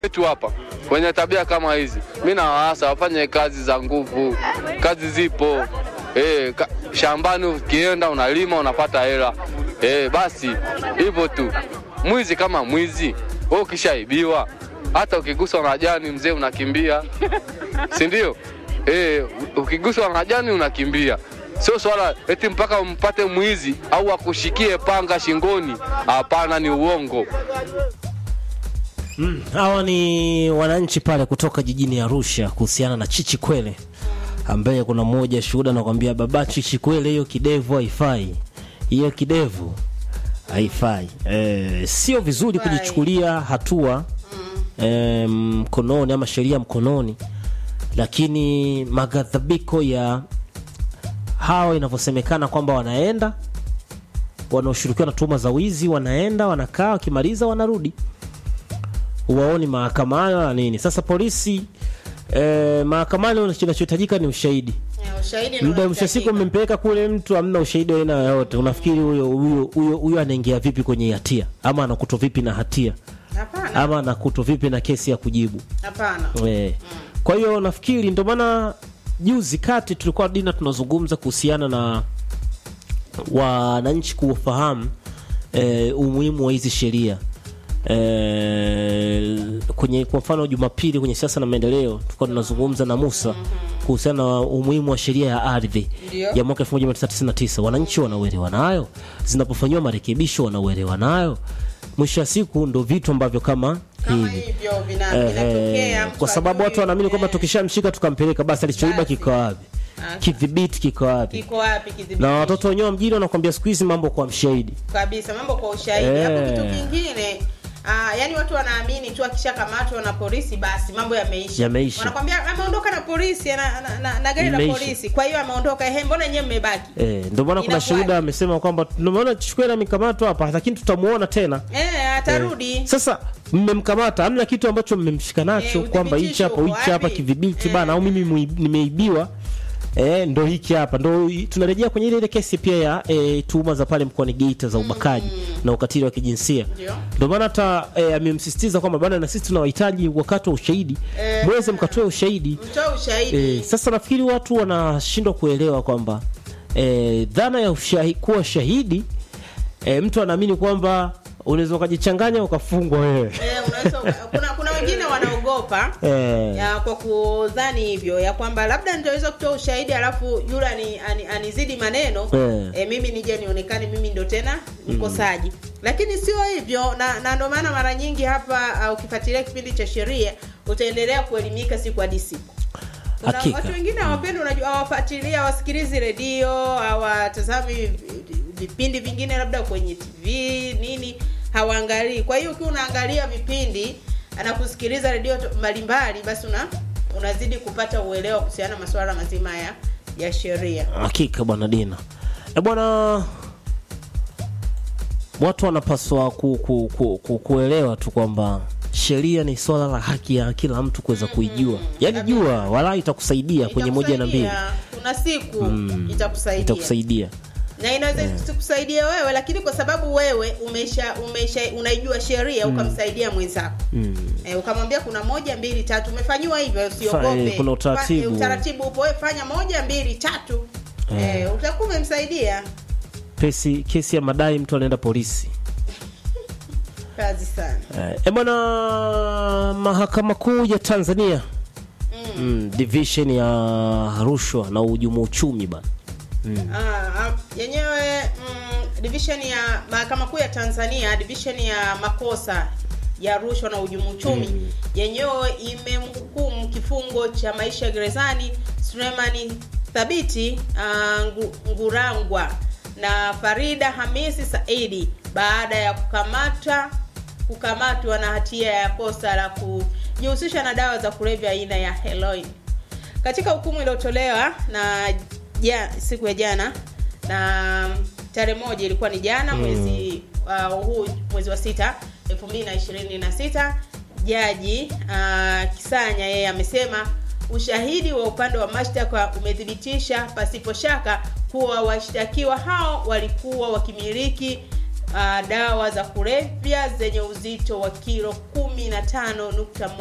wetu hapa wenye tabia kama hizi, mi nawaasa wafanye kazi za nguvu. Kazi zipo eh, ka, shambani ukienda unalima unapata hela eh, basi hivyo tu. Mwizi kama mwizi, wewe ukishaibiwa, hata ukiguswa na jani mzee unakimbia, si ndio? Eh, ukiguswa na jani unakimbia. Sio swala eti mpaka umpate mwizi au akushikie panga shingoni. Hapana, ni uongo. Hawa ni wananchi pale kutoka jijini Arusha kuhusiana na Chichi Kwele, ambaye kuna mmoja shuhuda anakwambia, baba Chichi Kwele, hiyo kidevu haifai, hiyo kidevu haifai. E, sio vizuri Haifai. kujichukulia hatua e, mkononi ama sheria mkononi, lakini maghadhabiko ya hawa inavyosemekana kwamba wanaenda wanaoshirikiwa na tuhuma za wizi, wanaenda wanakaa, wakimaliza wanarudi uwaoni mahakamani wala nini. Sasa polisi eh, mahakamani kinachohitajika ni ushahidi. Eh, ushahidi ni Muda mwisho wa siku unahitajika. mmempeleka kule, mtu hamna ushahidi wa aina yoyote, unafikiri huyo huyo huyo huyo anaingia vipi kwenye hatia, ama anakutwa vipi na hatia, Hapana, ama anakutwa vipi na kesi ya kujibu? hapana. Eh. Kwa hiyo nafikiri ndio maana juzi kati tulikuwa dina tunazungumza kuhusiana na wananchi kufahamu eh, umuhimu wa hizi sheria eh, kwenye kwa mfano Jumapili kwenye siasa na maendeleo tulikuwa tunazungumza na Musa kuhusiana na umuhimu wa sheria ya ardhi Ndio. ya mwaka 1999 wananchi wanauelewa nayo, zinapofanyiwa marekebisho wanauelewa nayo. Mwisho wa siku ndo vitu ambavyo kama Kama hivi hivyo vina- Eh, vinatokea, eh, mtu kwa sababu ajui, watu wanaamini kwamba eh, tukishamshika tukampeleka basi alichoiba Basi. kiko wapi, Asa. kidhibiti kiko wapi, kiko wapi kidhibiti? na watoto wenyewe wa mjini wanakwambia siku hizi mambo kwa mshahidi. kabisa mambo kwa ushahidi Eh. hapo kitu kingine Ah, yani watu wanaamini tu akishakamatwa na polisi basi mambo yameisha Yameisha. wanakwambia ameondoka na polisi na, na, na, na gari la Imeisha. polisi kwa hiyo ameondoka ehe mbona nyewe mmebaki Eh, ndio maana kuna Inakuwaje? shuhuda amesema kwamba tunaona Chikwera amekamatwa hapa, lakini tutamuona tena. eh atarudi Eh, Sasa mmemkamata, hamna kitu ambacho mmemshika nacho Eh, kwamba hichi uthibitisho hapa uko hichi hapa wapi? kidhibiti Eh. bana, au mimi mui- nimeibiwa Eh, ndo hiki hapa ndo hi- tunarejea kwenye ile ile kesi pia ya eh, tuhuma za pale mkoani Geita za ubakaji na ukatili wa kijinsia. Ndio. Ndio maana hata eh, amemsisitiza kwamba bana, na sisi tunawahitaji wakati wa ushahidi Eh. mweze mkatoe ushahidi mtoa ushahidi eh, sasa nafikiri watu wanashindwa kuelewa kwamba eh, dhana ya ushahi, kuwa shahidi eh, mtu anaamini kwamba unaweza ukajichanganya ukafungwa wewe eh, unaweza uka- kuna kuna wengine wanaogopa eh, ya kwa kudhani hivyo ya kwamba labda nitaweza kutoa ushahidi alafu yule ani, ani, anizidi maneno Eh. e, mimi nije nionekane mimi ndo tena mkosaji lakini sio hivyo na, na ndo maana mara nyingi hapa uh, ukifuatilia kipindi cha sheria utaendelea kuelimika siku hadi siku kuna Hakika. watu wengine hawapendi unajua hawafuatilia hawasikilizi redio hawatazami vi- vipindi vingine labda kwenye tv nini hawaangalii kwa hiyo ukiwa unaangalia vipindi na kusikiliza redio to- mbalimbali basi una unazidi kupata uelewa kuhusiana na masuala mazima ya ya sheria hakika bwana Dina e bwana watu wanapaswa ku, ku, ku, ku, kuelewa tu kwamba sheria ni swala la haki ya kila mtu kuweza kuijua yaani jua wala itakusaidia kwenye moja na mbili Itakusaidia. kuna siku itakusaidia itakusaidia na inaweza isikusaidia wewe lakini kwa sababu wewe umesha umesha unaijua sheria ukamsaidia mwenzako mm. e, ukamwambia kuna moja mbili tatu umefanyiwa hivyo Fa- usiogope eh, kuna utaratibu. Fa- eh, utaratibu upo wewe fanya moja mbili tatu Eh. e, utakuwa umemsaidia Pesi, kesi ya madai mtu anaenda polisi kazi sana Eh, e bwana mahakama kuu ya Tanzania mm, division ya rushwa na uhujumu uchumi bana Ah, ah, yenyewe mm, division ya mahakama kuu ya Tanzania division ya makosa ya rushwa na uhujumu uchumi yenyewe imemhukumu kifungo cha maisha gerezani Sulemani Thabiti ah, Ngu- Ngurangwa na Farida Hamisi Saidi baada ya kukamata kukamatwa na hatia ya kosa la kujihusisha na dawa za kulevya aina ya heroin katika hukumu iliyotolewa na ja, siku ya jana na tarehe moja ilikuwa ni jana mwezi uh, huu mwezi wa sita elfu mbili na ishirini na sita jaji uh, kisanya yeye amesema ushahidi wa upande wa mashtaka umethibitisha pasipo shaka kuwa washtakiwa hao walikuwa wakimiliki uh, dawa za kulevya zenye uzito wa kilo 15.1